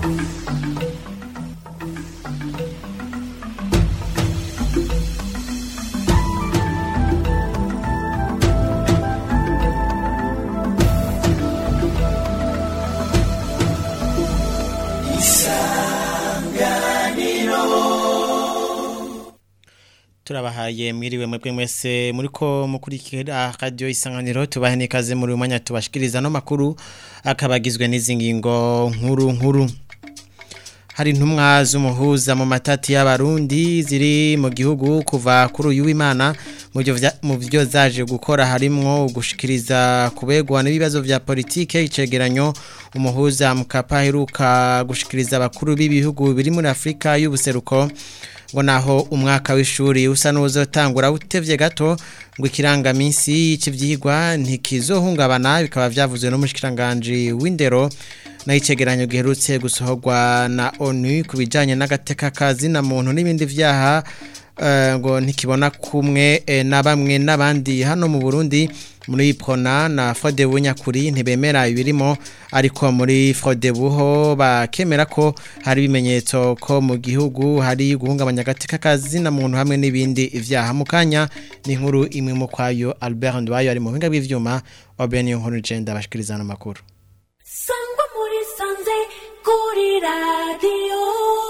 turabahaye mwiriwe mwebwe mwese muriko mukurikira radio isanganiro tubahe nikaze muri umwanya tubashikiriza no makuru akabagizwe n'izi ngingo nkuru nkuru hari intumwa z'umuhuza mu matati y'abarundi ziri mu gihugu kuva kuri uyu w'imana mu byo zaje gukora harimwo gushikiriza kubegwa n'ibibazo vya politike icegeranyo umuhuza mukapa heruka gushikiriza abakuru b'ibihugu biri muri Afrika y'ubuseruko ngo naho umwaka w'ishuri usa n'uzotangura utevye gato ngo ikirangaminsi cy'ivyigwa ntikizohungabana bikaba vyavuzwe n'umushikiranganje w'indero na icegeranyo giherutse gusohorwa na ONU kubijanye n'agateka kazi na muntu n'ibindi vyaha ngo ntikibona kumwe na bamwe n'abandi hano mu Burundi muri Prona na Frodebu nyakuri ntibemera ibirimo ariko muri Frodebu ho bakemera ko hari ibimenyetso ko mu gihugu hari guhungabanya agateka kazi na muntu hamwe n'ibindi vyaha mu kanya ni inkuru imwe mu kwayo Albert Ndwayo ari mu buhinga bw'ivyuma Obeni nkuru genda bashikirizana amakuru Sangwa muri sanze kuri radio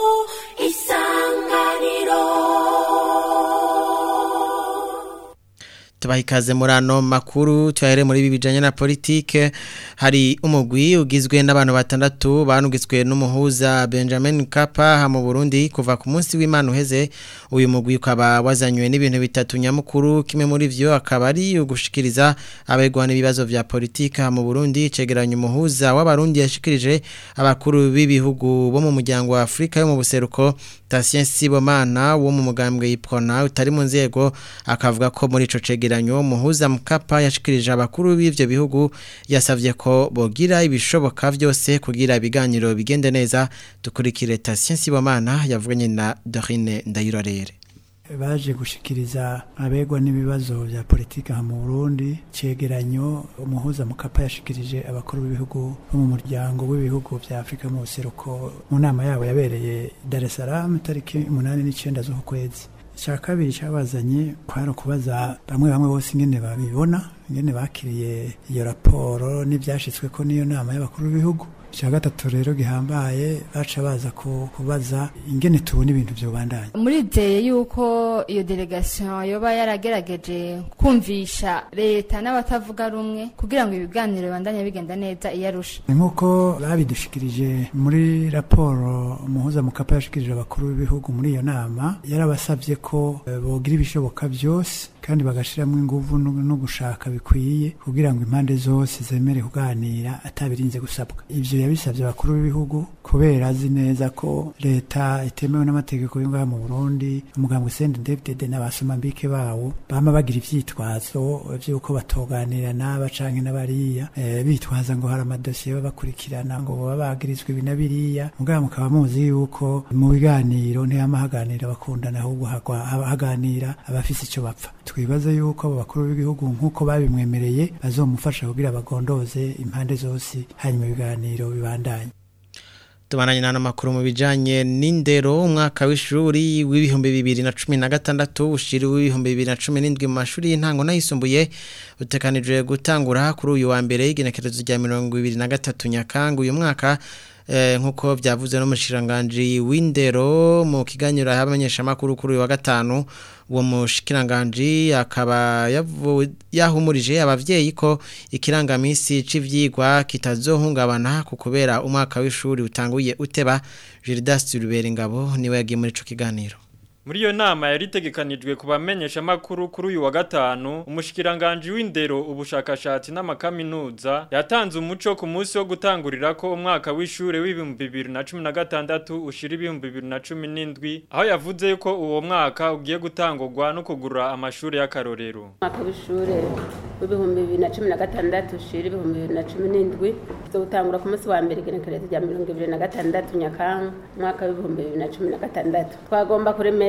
isanganiro tubaha ikaze muri ano makuru tuyahere muri ibi bijyanye na politike hari umugwi ugizwe n'abantu batandatu banugitswe n'umuhuza benjamin Kapa mu burundi kuva ku munsi w'imana uheze uyu mugwi ukaba wazanywe n'ibintu bitatu nyamukuru kimwe muri byo akaba ari ugushikiriza abegwa n'ibibazo vya politike mu burundi cegeranya umuhuza w'abarundi yashikirije abakuru b'ibihugu bo mu muryango wa afurika yo mu buseruko Tatien Sibomana wo mu mugambwe y'iprona utari mu nzego akavuga ko muri ico cegeranyo muhuza mukapa yashikirije abakuru b'ivyo bihugu yasavye ko bogira ibishoboka vyose kugira ibiganiro bigende neza dukurikire Tatien Sibomana yavuganye na Dorine Ndayirorere baje gushikiriza abegwa n'ibibazo vya politika mu Burundi cegeranyo umuhuza mukapa yashikirije abakuru b'ibihugu bo mu muryango w'ibihugu vya Afrika mu buseruko mu nama yabo yabereye Dar es Salaam tariki 8 n'icenda z'uku kwezi cya kabiri cyabazanye kwari kubaza bamwe bamwe bose ingene babibona ingene bakiriye iyo raporo n'ibyashitswe ko n'iyo nama y'abakuru b'ibihugu icya gatatu rero gihambaye baca baza kubaza ingene tubona ibintu byobandanya murizeye yuko iyo delegation yoba yaragerageje kumvisha leta n'abatavuga rumwe kugira ngo ibiganiro bibandanye bigenda neza iyo arusha nk'uko babidushikirije muri raporo umuhuza mukapa yashikirije abakuru b'ibihugu muri iyo nama yarabasabye ko bogira ibishoboka byose kandi bagashiramo inguvu no gushaka bikwiye kugira ngo impande zose zemere kuganira atabirinze gusabwa ivyo yabisabye abakuru b'ibihugu kubera azi neza ko leta itemewe n'amategeko y'ingaha mu Burundi umugambwe CNDD-FDD n'abasomambike bawo bama bagira ivyitwazo vy'uko batoganira n'aba canke n'abariya e, bitwaza ngo hari amadosiye babakurikirana ngo baba bagirizwa ibi na biriya mugabo mukaba muzi yuko mu biganiro ntiyama haganira bakundana ahubwo haganira abafise ico bapfa twibaza yuko abo bakuru b'igihugu nk'uko babimwemereye bazomufasha kugira bagondoze impande zose hanyuma ibiganiro bibandanye tubananye n'ano makuru mu bijanye n'indero umwaka w'ishuri w'ibihumbi bibiri na cumi na gatandatu ushiri w'ibihumbi bibiri na cumi n'indwi mu mashuri y'intango n'ayisumbuye utekanijwe gutangura kuri uyu wa mbere y'igenekerezo rya mirongo ibiri na gatatu nyakanga uyu mwaka nk'uko byavuze n'umushikiranganji w'indero mu kiganiro y'abamenyeshamakuru kuri uyu wa gatanu uwo mushikiranganji akaba yahumurije abavyeyi ko ikirangamisi c'ivyigwa kitazohungabana ku kubera umwaka w'ishuri utanguye uteba Gildas Ruberingabo niwe yagiye muri ico kiganiro muri iyo nama yari itegekanijwe ku bamenyesha makuru kuri uyu wa gatanu umushikiranganje w'indero ubushakashatsi n'amakaminuza yatanze umuco ku munsi wo gutangurira ko umwaka w'ishure w'ibihumbi bibiri na cumi na gatandatu ushira ibihumbi bibiri na cumi n'indwi aho yavuze ko uwo mwaka ugiye gutangurwa no kugura amashuri y'akarorero umwaka w'ishure w'ibihumbi bibiri na cumi na gatandatu ushira ibihumbi bibiri na cumi n'indwi uzotangura ku munsi wa mbere igenekerezo rya mirongo ibiri na gatandatu nyakanga umwaka w'ibihumbi bibiri na cumi na gatandatu twagomba kuremesha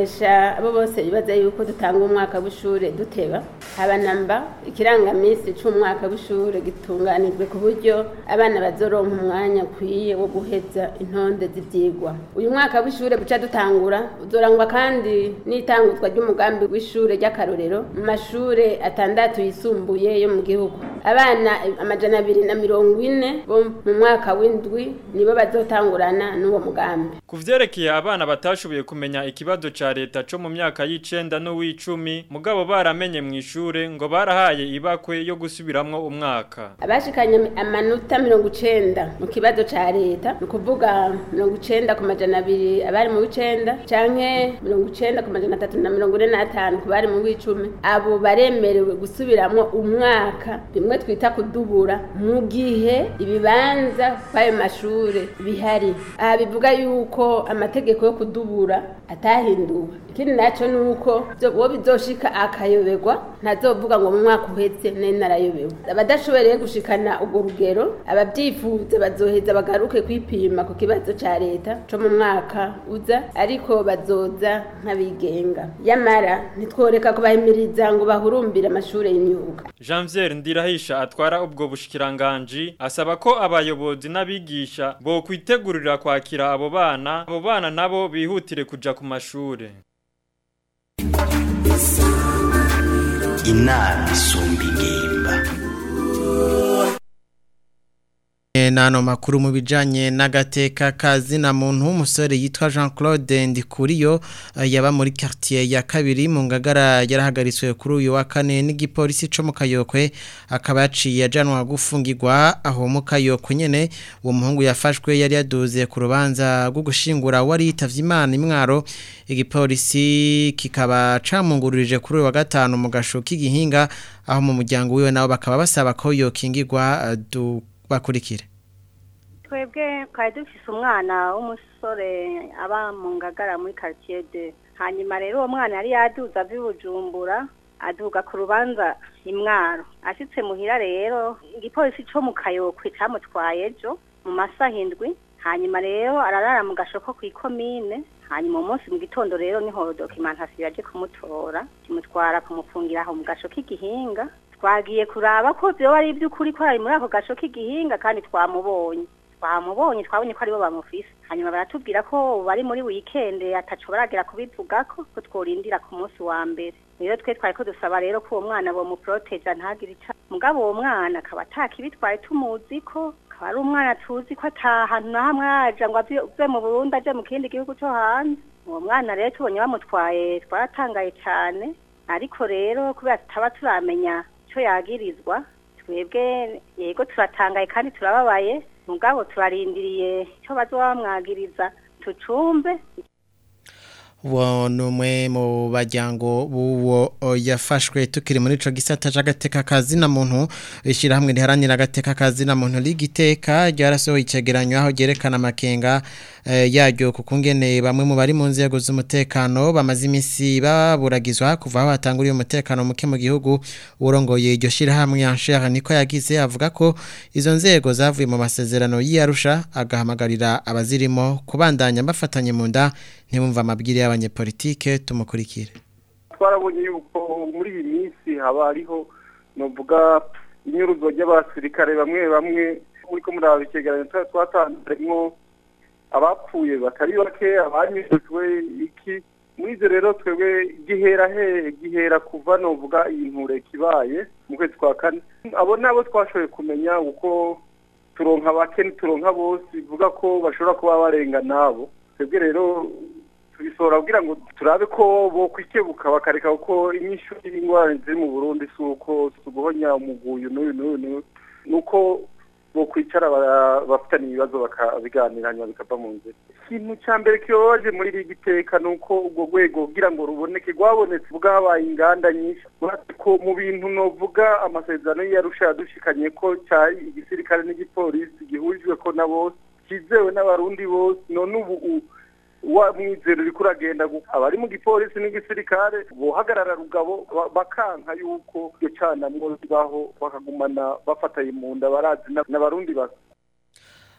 turamenyesha abo bose bibaza yuko dutanga umwaka w'ishure duteba haba namba ikirangamisi c'umwaka w'ishure gitunganijwe ku buryo abana bazoronka umwanya ukwiye wo guheza intonde z'ivyigwa uyu mwaka w'ishure buca dutangura uzorangwa kandi n'itanguzwa ry'umugambi w'ishure ry'akarorero mu mashure atandatu yisumbuye yo mu gihugu abana amajana abiri na mirongo ine bo mu mwaka w'indwi nibo bazotangurana n'uwo mugambi Ku vyerekeye abana batashoboye kumenya ikibazo ca leta co mu myaka y'icenda n'uw'icumi mugabo baramenye mu ishure ngo barahaye ibakwe yo gusubiramwo umwaka. abashikanye amanota mirongo icenda mu kibazo ca leta ni ukuvuga mirongo icenda ku majana abiri abari mu w'icenda canke mirongo icenda ku majana atatu na mirongo ine n'atanu ku bari mu w'icumi abo baremerewe gusubiramwo umwaka bimwe twita kudubura mu gihe ibibanza kw'ayo mashure bihari aha bivuga yuko amategeko yo kudubura atahinduwe ikindi naco ni uko vyo- uwo bizoshika akayoberwa ntazovuga ngo mu mwaka uheze nari narayobewe abadashoboreye gushikana urwo rugero abavyifuza bazoheza bagaruke kwipima ku kibazo ca leta co mu mwaka uza ariko bazoza nk'abigenga yamara ntitworeka kubahimiriza ngo bahurumbire amashure y'imyuga Janvier Ndirahisha atwara ubwo bushikiranganji asaba ko abayobozi n'abigisha bo kwitegurira kwakira abo bana abo bana nabo bihutire kuja ku mashure. inama isumba ingimba E, Nano makuru mu bijanye n'agateka kazi na muntu w'umusore yitwa Jean Claude Ndikuriyo eh, yaba muri quartier ya kabiri mu ngagara yarahagaritswe kuri uyu wa kane n'igipolisi co mu Kayokwe akaba yaciye ajanwa gufungirwa aho mu Kayokwe nyene uwo muhungu yafashwe yari yaduze ku rubanza rwo gushingura wari yitavye Imana imwaro igipolisi kikaba camungururije kuri uyu wa gatanu mu gasho k'igihinga aho mu muryango wiwe nabo bakaba basaba ko yokingirwa eh, du bakurikire twebwe twari dufise umwana w'umusore aba mu ngagara muri quartier de hanyuma rero uwo mwana yari yaduza ava i bujumbura aduga ku rubanza imwaro ashitse muhira rero igipolisi co mu kayokwe camutwaye ejo mu masaha indwi hanyuma rero ararara mu gashoko kw'ikomine hanyuma uwo munsi mu gitondo rero niho dokimentasiyo yaje kumutora kimutwara kumufungira aho mu gasho k'igihinga twagiye kuraba ko vyoba ari ivy'ukuri ko ari muri ako gasho k'igihinga kandi twamubonye twamubonye twabonye ko aribo bamufise hanyuma baratubwira ko bari muri weekend ataco baragera kubivugako ko tworindira ku munsi wa mbere rero twe twari ko dusaba rero ko uwo mwana bomuproteja ntagire ica mugabo uwo mwana akaba atakibi twari tumuzi ko akaba ari umwana tuzi ko ata hantu na hamwe aja ngo ave ave mu burundi aje mu kindi gihugu co hanze uwo mwana rero tubonye bamutwaye twaratangaye cane ariko rero kubera tutaba turamenya ico yagirizwa twebwe yego turatangaye kandi turababaye mugabo turarindiriye ico bazoba bamwagiriza tucumve uwo ni umwe mu bajyango b'uwo o, yafashwe tukiri muri ico gisata c'agateka kazi na muntu ishyirahamwe riharanira agateka kazi na muntu rigiteka ryarasohoye icegeranyo aho ryerekana amakenga eh, yaryo kuko ngene bamwe mu bari mu nzego z'umutekano bamaze iminsi baburagizwa kuva aho hatanguriye umutekano muke mu gihugu urongoye iryo shyirahamwe Anshere niko yagize avuga ko izo nzego zavuye mu masezerano y'Arusha agahamagarira abazirimo kubandanya bafatanye mu nda ntibumva amabwire y'abanyepolitike tumukurikire twarabonye yuko muri iyi minsi haba hariho novuga inyuruzo ry'abasirikare bamwe bamwe muri ko muraba icyegeranyo twari twatanzemo abapfuye batari bake abanyujijwe iki muri ibyo rero twebwe gihera he gihera kuva novuga iyi nture kibaye mu kwezi kwa kane abo nabo twashoboye kumenya uko turonka bake turonka bose bivuga ko bashobora kuba barenga nabo twebwe rero tubisohora kugira ngo turabe ko bo kwikebuka bakareka kuko inyishu y'ingorane ziri mu Burundi si uko si uguhonya umuguyu n'uyu n'uyu n'uyu nuko bo kwicara bara- bafitanye ibibazo bakabiganira hanyuma bikava mu nzira ikintu cya mbere kibabaje muri iri giteka ni uko urwo rwego kugira ngo ruboneke rwabonetse ubwo habaye inganda nyinshi uretse ko mu bintu novuga amasezerano y'iyarusha yadushikanye ko cya igisirikare n'igipolisi gihurijwe ko na bose kizewe n'abarundi bose none ubu u- wa mwizero uriko uragenda gu- abari mu gipolisi n'igisirikare bohagarara rugabo ba- bakanka yuko iryo canamwo ribaho bakagumana bafatanye mu nda barazi na- n'abarundi basa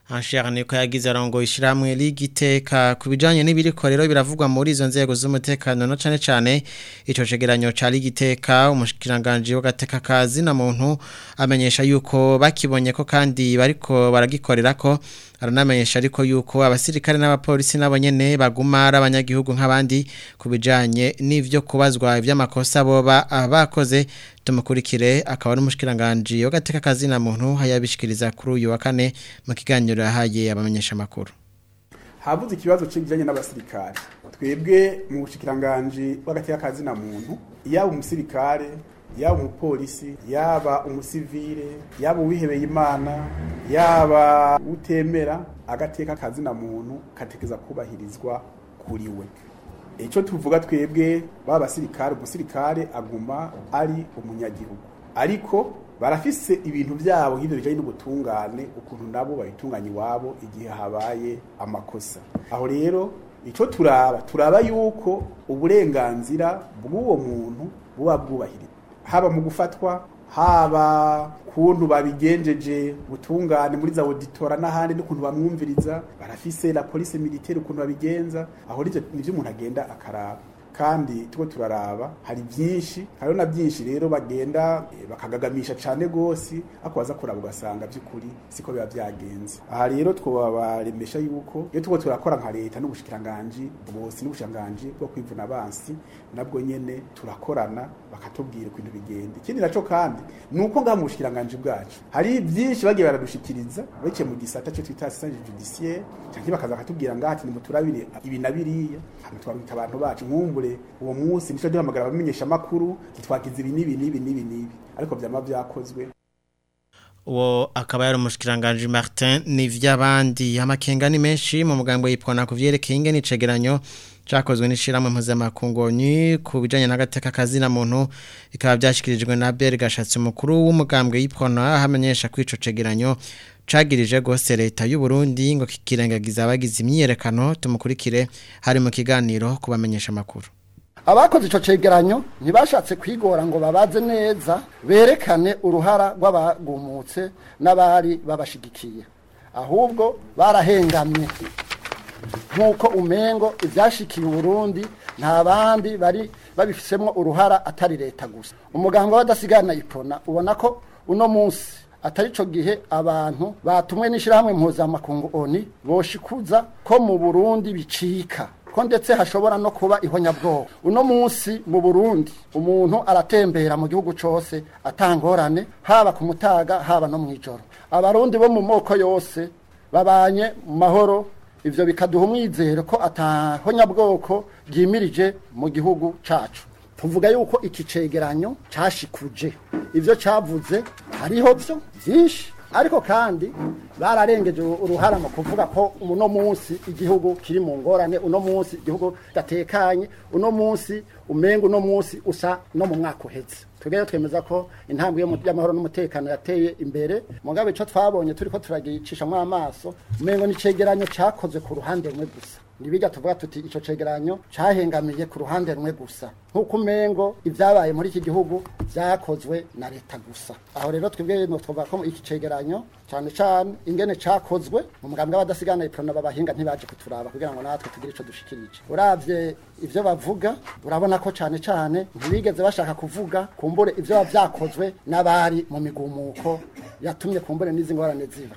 Anshira niko yagize arongo ishiramwe ligiteka kubijanye n'ibiriko rero biravugwa muri izo nzego z'umutekano no cane cane ico cegeranyo ca ligiteka umushikiranganje w'agateka kazi na muntu amenyesha yuko bakibonye ko kandi bariko baragikorera ko aranamenyesha ariko yuko abasirikare n'abapolisi nabo nyene baguma ari abanyagihugu nk'abandi kubijanye n'ivyo kubazwa ivy'amakosa boba abakoze tumukurikire akaba ari umushikiranganje w'agateka kazi na muntu hayabishikiriza kuri uyu wa kane mu kiganiro yahaye abamenyesha makuru habuze ikibazo kijanye n'abasirikare twebwe mu bushikiranganje bw'agateka kazi na muntu yaba umusirikare yaba umupolisi yaba umusivile yaba uwihebeye imana yaba utemera agateka kazi na muntu katekeza kubahirizwa kuri we icyo tuvuga twebwe baba basirikare umusirikare aguma ari umunyagihugu ariko barafise ibintu byabo nk'ibyo bijyanye n'ubutungane ukuntu nabo babitunganya iwabo igihe habaye amakosa aho rero icyo turaba turaba yuko uburenganzira bw'uwo muntu buba bwubahirizwa haba mu gufatwa haba kuntu babigenjeje butungane muri za auditora n'ahandi n'ukuntu bamwumviriza barafise la police militaire ukuntu babigenza aho nivyo nivyo umuntu agenda akaraba kandi tuko turaraba hari byinshi hariho na byinshi rero bagenda eh, bakagagamisha cane gose ako baza kuraba ugasanga by'ukuri siko biba byagenze aha rero twobaremesha yuko iyo tuko turakora nka leta n'ubushikiranganji bwose n'ubushikiranganji bwo kwivuna abansi nabwo nyene turakorana bakatubwira ukuntu bigenda ikindi naco kandi nuko ngaha mu bushikiranganji bwacu hari byinshi bagiye baradushikiriza biciye mu gisata cyo twita assistance judiciaire cyangwa bakaza bakatubwira ngaha ati nimuturabire ibi na biriya hama twabita abantu bacu nkumbure uwo munsi nico duhamagara abamenyesha makuru titwakiza ibi n'ibi n'ibi n'ibi n'ibi ariko vyama vyakozwe uwo akaba yari umushikiranganje Martin nivy'abandi amakenga ni menshi mu mugambo yipfona kuvyerekeye ingene icegeranyo cakozwe n'ishiramwe mpuzamakungu ni ku bijanye n'agateka kazi na muntu bikaba byashikirijwe na Beri Gashatsi umukuru w'umugambwe yipfona hamenyesha ko ico cegeranyo cagirije gose leta y'u Burundi ngo kikirengagiza abagize imyiyerekano tumukurikire hari mu kiganiro kubamenyesha makuru abakoze ico cegeranyo ntibashatse kwigora ngo babaze neza berekane uruhara rw'abagumutse n'abari babashigikiye ahubwo barahengamye nk'uko umengo ivyashikiye uburundi nta bandi bari babifisemwo uruhara atari leta gusa umuganga w'abadasigana ipona ubona ko uno munsi atari co gihe abantu batumwe n'ishirahamwe mpuzamakungu oni boshikuza ko mu burundi bicika ko ndetse hashobora no kuba ihonyabwoba uno munsi mu burundi umuntu aratembera mu gihugu cose atangorane haba ku mutaga haba no mw'ijoro abarundi bo mu moko yose babanye mu mahoro ivyo bikaduha umwizero ko atahonyabwoko ryimirije mu gihugu cacu tuvuga yuko iki cegeranyo cashikuje ivyo cavuze hariho vyo vyinshi ariko kandi bararengeje uruhara mu kuvuga ko uno munsi igihugu kiri mu ngorane uno munsi igihugu gatekanye uno munsi umenga uno munsi usa no mu mwaka uheze tugere twemeza ko intambwe y'amahoro n'umutekano yateye imbere mugabe ico twabonye turiko turagicishamwo amaso umengo ni cegeranyo cakozwe ku ruhande rumwe gusa nibijya tuvuga tuti ico cegeranyo cahengamiye ku ruhande rumwe gusa nk'uko umengo ivyabaye muri iki gihugu vyakozwe na leta gusa aho rero twebwe no twavuga ko iki cegeranyo cyane cyane ingene cakozwe mu mugambwe w'abadasigana iprona babahinga ntibaje kuturaba kugira ngo natwe tugire ico dushikirije uravye ivyo bavuga urabona ko cyane cyane ntibigeze bashaka kuvuga kumbure ivyo baba vyakozwe n'abari mu migumuko yatumye kumbure n'izi ngorane ziba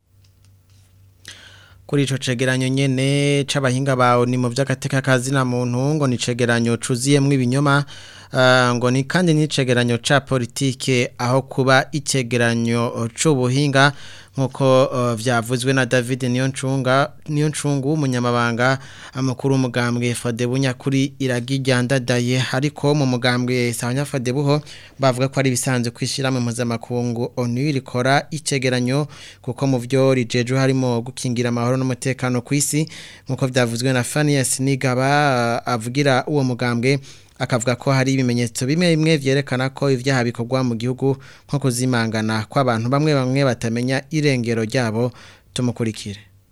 kuri ico cegeranyo nyene c'abahinga bawo ni mu vy'agateka kazi na muntu ngo ni cegeranyo cuziyemwo ibinyoma uh, ngo ni kandi ni cegeranyo ca politike aho kuba icegeranyo c'ubuhinga nkuko uh, vyavuzwe na David Niyoncunga Niyoncungu umunyamabanga amakuru umugambwe Fadebunya kuri iragijyandadaye ariko mu mugambwe Sanya Fadebuho bavuga ko ari bisanzwe kwishira mu mpuzamakungu ONU rikora icegeranyo kuko mu vyo rijeje harimo gukingira amahoro n'umutekano kw'isi nkuko vyavuzwe na Fanias Nigaba uh, avugira uwo mugambwe akavuga ko hari ibimenyetso bimwe bimwe vyerekana ko ivyaha bikorwa mu gihugu nko kuzimangana kw'abantu bamwe bamwe batamenya irengero ryabo tumukurikire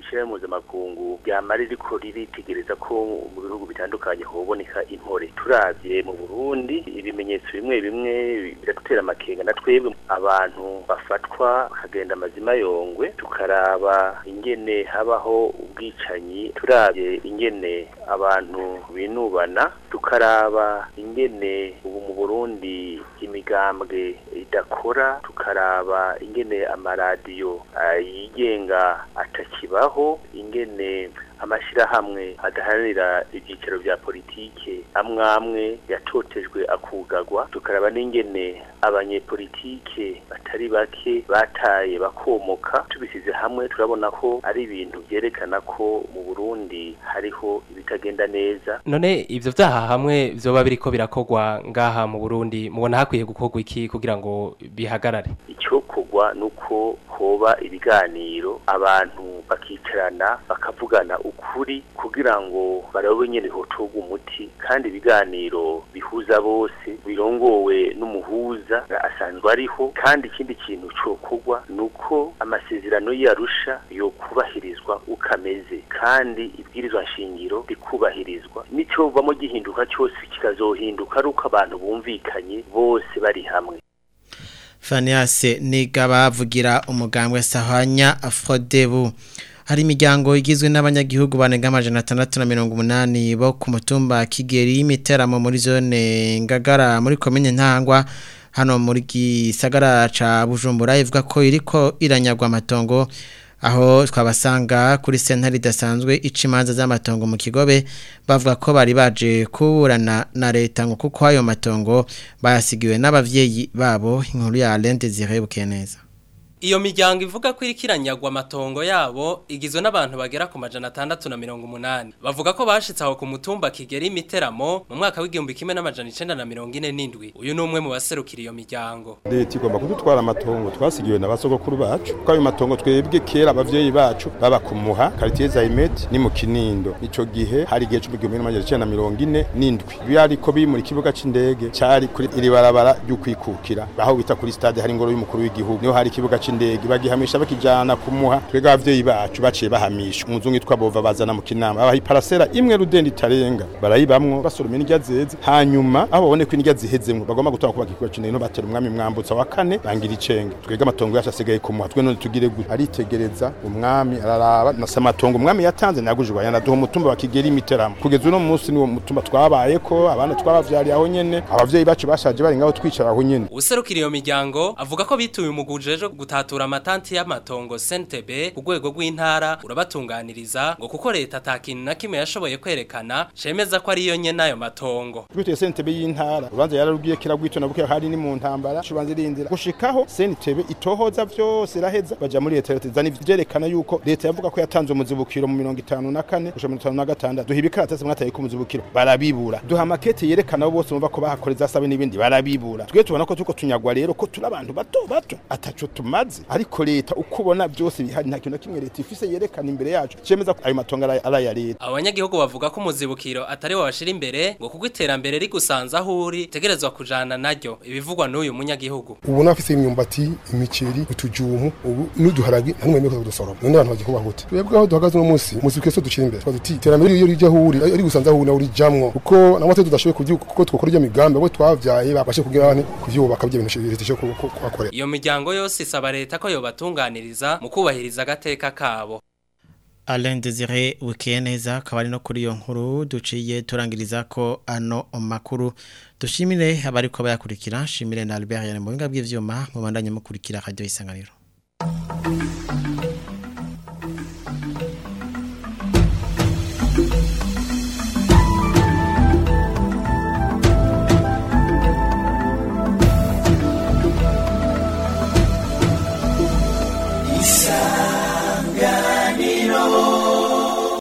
ishirahamwe mpuzamakungu ryama ririko riritegereza ko mu bihugu bitandukanye hoboneka intore turavye mu burundi ibimenyetso bimwe bimwe biradutera amakenga na twebwe abantu bafatwa bakagenda amazima yongwe tukaraba ingene habaho ubwicanyi turavye ingene abantu binubana tukaraba ingene ubu mu burundi imigambwe idakora tukaraba ingene amaradiyo ah, yigenga atakibaho ingene amashirahamwe adaharanira ibyicaro vya politike amwe amwe yatotejwe akugagwa tukaraba n'ingene abanyepolitike batari bake bataye bakomoka tubisize hamwe turabona ko ari ibintu vyerekana ko mu Burundi hariho ibitagenda neza none ivyo vyaha hamwe vyoba biriko birakogwa ngaha mu Burundi mubona hakwiye gukorwa iki kugira ngo bihagarare icyokorwa nuko hoba ibiganiro abantu bakicarana bakavugana ukuri kugira ngo barabe nyene hotorwa umuti kandi ibiganiro bihuza bose birongowe n'umuhuza asanzwe ariho kandi ikindi kintu cokorwa nuko amasezerano yarusha yo kubahirizwa ukameze kandi ibwirizwa nshingiro rikubahirizwa nico bamo gihinduka cyose kikazohinduka ari uko abantu bumvikanye bose bari hamwe Faniase niga bavugira umugambwe sahanya Afrodebu hari imiryango igizwe n'abanyagihugu banenga amajana atandatu na mirongo umunani bo ku mutumba Kigeri y'imiteramo muri zone Ngagara muri komine Ntangwa hano muri gisagara ca Bujumbura ivuga ko iriko iranyagwa amatongo aho twabasanga kuri sentare idasanzwe imanza z'amatongo mu kigobe bavuga ko bari baje kuburana na leta ngo kuko ayo matongo bayasigiwe n'abavyeyi babo inkuru ya Alain Desire Bukeneza Iyo miryango ivuga ko irikiranyagwa amatongo yabo igizwe n'abantu bagera ku majana atandatu na mirongo umunani bavuga ko bashitse aho ku mutumba Kigeri imiteramo mu mwaka w'igihumbi kimwe n'amajana icenda na mirongo ine n'indwi uyu ni umwe mu baserukira iyo miryango leta igomba kudutwara amatongo twasigiwe na basogokuru bacu ko ayo matongo twebwe kera abavyeyi bacu baba kumuha quartier Zaimet ni mu Kinindo ico gihe hari igihe c'igihumbi n'amajana icenda na mirongo ine n'indwi byariko biri muri kibuga c'indege cari kuri iri barabara ry'ukwikukira aho bita kuri stade hari ingoro y'umukuru w'igihugu niho hari ikibuga c'indege bagihamisha bakijana kumuha twega abavyeyi bacu baciye bahamisha umuzungu yitwa bova bazana mu kinama abaha iparasera imwe rudende itarenga barayibamwo basoroma indya zeze hanyuma aho babone ko indya zihezemwo bagomba gutanga kubaka ikibuga c'indege no batera umwami mwambutsa wa kane bangira icenge twega amatongo yacu asigaye kumuha twe none tugire gute aritegereza umwami araraba na samatongo umwami yatanze nagujwe yanaduha umutumba wa Kigeri imiteramo kugeza uno munsi niwo mutumba twabayeko abana twabavyariye aho nyene abavyeyi bacu bashaje bari ngaho twicara aho nyene userukira iyo miryango avuga ko bituye umuguje ejo gutatura amatanti y'amatongo sentebe ku rwego rw'intara urabatunganiriza ngo kuko leta atakintu na kimwe yashoboye kwerekana cemeza ko ariyo nye n'ayo matongo twituye sentebe y'intara ubanza yararugiye kiragwito nabuke hari ni mu ntambara cubanza irindira gushikaho sentebe itohoza vyose iraheza baja muri leta leta zani vyerekana yuko leta yavuga ko yatanze umuzibukiro mu 54 gushika mu 56 duha ibikaratasi mwataye ku muzibukiro barabibura duha makete yerekana abo bose bumva ko bahakoreza sabe n'ibindi barabibura twe tubona ko tuko tunyagwa rero ko turi abantu bato bato ataco tumaze ariko leta uko ubona byose bihari nta kintu na kimwe leta ifise yerekana imbere yacu cemeza ko ayo matongo ari ari aya leta abanyagihugu bavuga ko umuzibukiro atari wo bashira imbere ngo kuko iterambere rigusanza aho uri tegerezwa kujana naryo ibivugwa n'uyu munyagihugu ubu nafise imyumbati imiceri utujumu ubu n'uduharagi nta numwe meko kudusoroma none abantu bagiye kubaho gute twebwe aho duhagaze uno munsi umuzibukiro so ducira imbere twaduti iterambere iyo rije aho uri ari gusanza aho uri nawe urijamwo kuko namwe tudashoboye kuvyuka kuko twokora iyo migambi abo twavyaye babashe kugira abantu kuvyubaka byo bintu leta ishobora kubakorera iyo miryango yose isaba leta ko yobatunganiriza mu kubahiriza agateka kabo Alain Desire Wikeneza akaba ari no kuri iyo nkuru duciye turangiriza ko ano makuru dushimire abari ko bayakurikira shimire na Albert Yane mu binga bw'ivyuma mu bandanye mukurikira radio isanganiro